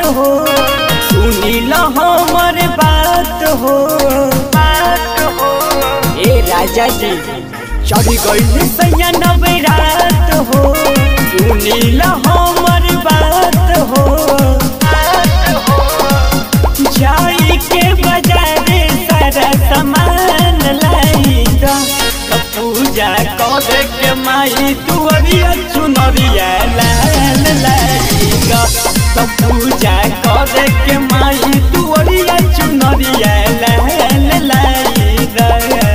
हो सुनी लो हमर बात हो बात हो ए राजा जी चढ़ गई सैया नवरात हो सुनी लो हमर बात हो बात हो जाई के बाजारे सारा सामान लाई दा त पूजा करे के माई तुअरिया चुनरिया लाल लाई दा त पूजा करे के माई तुअरिया चुनरिया लाल लाई दा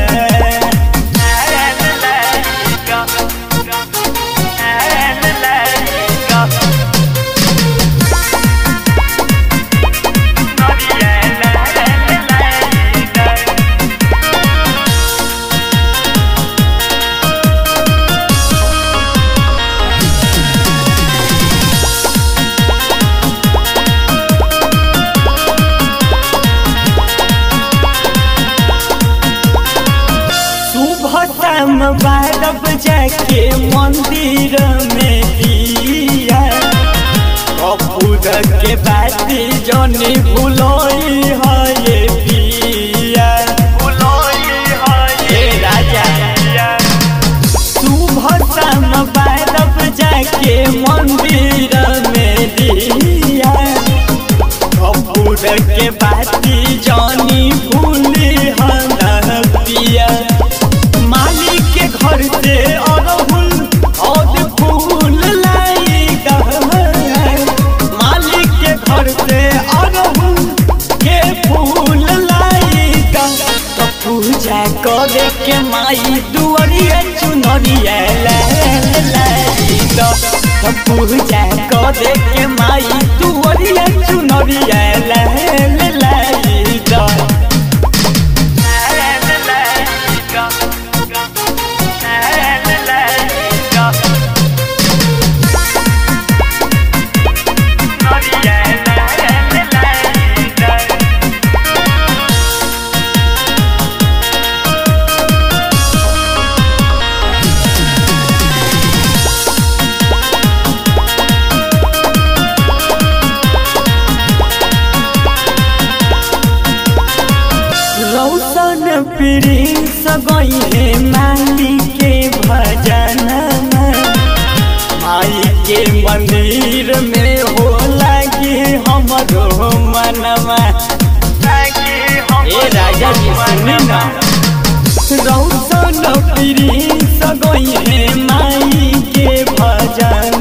लाल लाई दा लाल लाई दा सुबह शाम बारह बजे के मंदिर में दिया कपूर के बाती जनी भूलोई है ये पिया हे राजा सुबह शाम बारह बजे के मंदिर में दिया कपूर के बाती जनी भूली है पिया मालिक के घर से अरहुल और फूल लाई मालिक के घर से अरहुल के फूल लाई तो पूजा करे के माई दुआरिया चुनरिया लाल लाई तो पूजा करे के माई दुआरिया चुनरिया लाल लाई तो रौशन प्रिंस गईले माली के भजन माई के मंदिर में हो लागे हमरो मनवा ए राजा जी सुनी ना रौशन प्रिंस गईले माई के भजन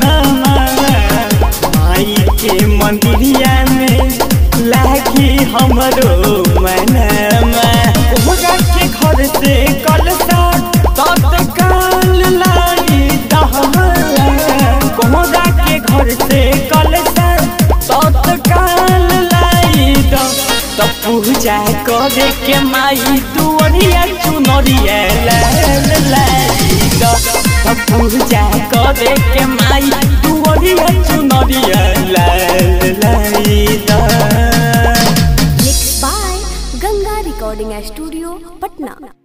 माई के मंदिरिया में लागी हमरो मनवा कोहरा के घर से कलसा तत्काल लाई दहला कोहरा के घर से कलसा तत्काल लाई द त पूजा करे के माई दुअरिया चुनरिया लाल लाई द त पूजा करे के माई दुअरिया चुनरिया लाल लाई द Mixed by Ganga Recording Studio, Patna.